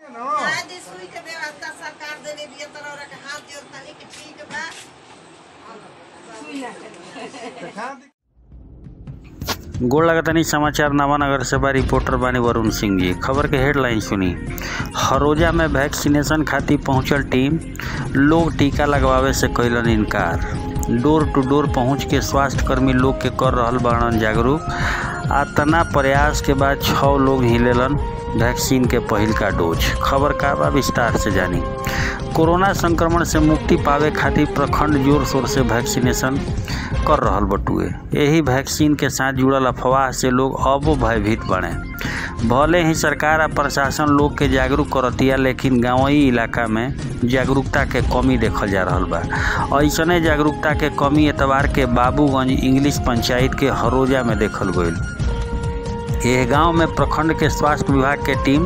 शायद सुई के व्यवस्था सरकार देले बिया तरह रख हाथ जोड़ तनी के ठीक बा गोड़ लगतनी समाचार नवानगर से बा रिपोर्टर बानी वरुण सिंह जी खबर के हेडलाइन सुनी हरोजा में वैक्सीनेशन खातिर पहुंचल टीम लोग टीका लगवावे से कैलन इनकार डोर टू डोर पहुंच के स्वास्थ्य कर्मी लोग के कर रहल बाड़न जागरूक आ तना प्रयास के बाद छः लोग हिलेलन वैक्सीन के पहिल का डोज खबर का बा विस्तार से जानी कोरोना संक्रमण से मुक्ति पावे खातिर प्रखंड जोर शोर से वैक्सीनेशन कर रहल बटुए यही वैक्सीन के साथ जुड़ल अफवाह से लोग अबो भयभीत बने भले ही सरकार आ प्रशासन लोग के जागरूक करतिया लेकिन गांवी इलाका में जागरूकता के कमी देखल जा रहल बा ऐसने जागरूकता के कमी एतवार के बाबूगंज इंग्लिश पंचायत के हरोजा में देखल गईल यह गांव में प्रखंड के स्वास्थ्य विभाग के टीम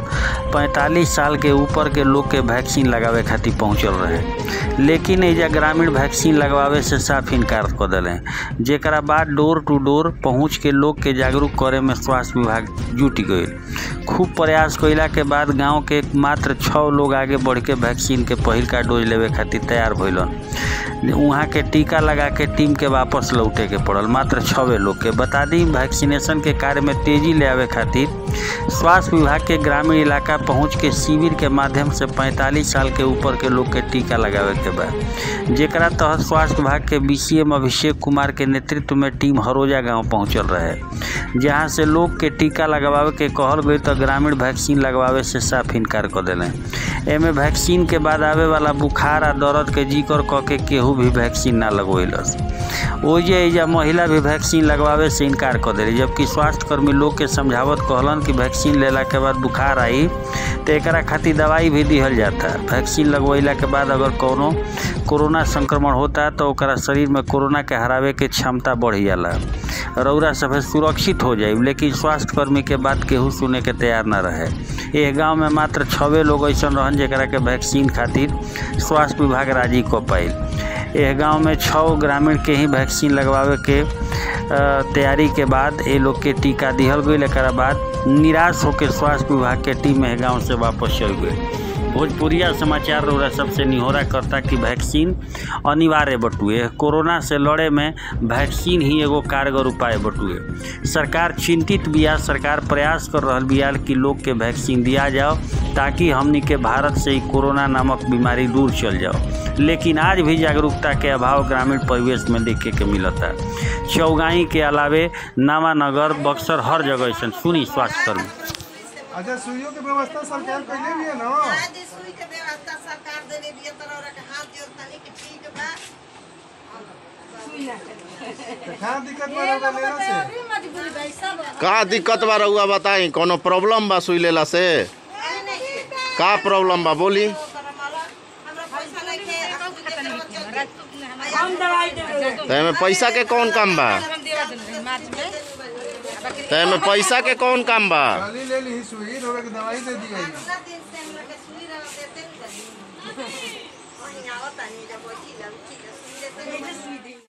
45 साल के ऊपर के लोग के वैक्सीन लगावे खातिर पहुंचल रहे लेकिन एजा ग्रामीण वैक्सीन लगवावे से साफ इनकार कर दिले जेकरा बाद डोर टू डोर पहुंच के लोग के जागरूक करे में स्वास्थ्य विभाग जुट गई खूब प्रयास कइला के बाद गांव के मात्र छः लोग आगे बढ़ के वैक्सीन के पहिल का डोज लेवे खातिर तैयार भइलन वहाँ के टीका लगा के टीम के वापस लौटे के पड़ल मात्र छवे लोग के बता दी वैक्सीनेशन के कार्य में तेजी ले आवे खातिर स्वास्थ्य विभाग के ग्रामीण इलाका पहुंच के शिविर के माध्यम से 45 साल के ऊपर के लोग के टीका लगावे के बा जेकरा तहत स्वास्थ्य विभाग के बीसीएम अभिषेक कुमार के नेतृत्व में टीम हरोजा गांव पहुंचल रहे जहां से लोग के टीका लगवावे के कहल गई तो ग्रामीण वैक्सीन लगवावे से साफ इनकार कर दिले एमे वैक्सीन के बाद आवे वाला बुखार आ दर्द के जिक्र क के केहू भी वैक्सीन ना लगवेलस ओजे एजा महिला भी वैक्सीन लगवावे से इनकार कर दिली जबकि स्वास्थ्य कर्मी लोग के समझावत कहलन कि वैक्सीन लेला के बाद बुखार आई तो एकरा खातिर दवाई भी दिहल जाता वैक्सीन लगवैला के बाद अगर कोनो कोरोना संक्रमण होता तो ओकरा शरीर में कोरोना के हरावे के क्षमता बढ़ जाला रौरा सब सुरक्षित हो जाए लेकिन स्वास्थ्य कर्मी के बात केहू सुने के तैयार न रहे यह गांव में मात्र छवे लोग ऐसा रहन जरा के वैक्सीन खातिर स्वास्थ्य विभाग राजी को पाइल यह गांव में छः ग्रामीण के ही वैक्सीन लगवावे के तैयारी के बाद ये लोग के टीका दिहल गई एक बाद निराश होकर स्वास्थ्य विभाग के टीम यह गाँव से वापस चल गई भोजपुरिया समाचार रौरा सबसे निहोरा करता कि वैक्सीन अनिवार्य बटुए कोरोना से लड़े में वैक्सीन ही एगो कारगर उपाय बटुए सरकार चिंतित बिया सरकार प्रयास कर रहा बिया कि लोग के वैक्सीन दिया जाओ ताकि हमनी के भारत से ही कोरोना नामक बीमारी दूर चल जाओ लेकिन आज भी जागरूकता के अभाव ग्रामीण परिवेश में देखे के मिलता चौगाई के अलावे नावानगर बक्सर हर जगह ऐसा सुनी स्वास्थ्य कर्मी अच्छा सुइयों की व्यवस्था सरकार कइले भी है ना शायद सुई के व्यवस्था सरकार देले बिया तरह रख हाथ जोड़ तनी के ठीक बा तो कहाँ दिक्कत बा रउआ लेला से मजबूरी भाई सब का दिक्कत बा रउआ बताई कोनो प्रॉब्लम बा सुई लेला से का प्रॉब्लम बा बोली हमरा पैसा लेके हम दवाई देबे तो एमे पैसा के कौन काम बा हम देवा देबे मार्च में तो एमे पैसा के कौन काम बा खाली ले ली सुई रउआ के दवाई दे दी गई दिन से हम लोग के सुई रह देते नहीं वहीं आवता नहीं जब बैठी जब ठीक है सुई देते नहीं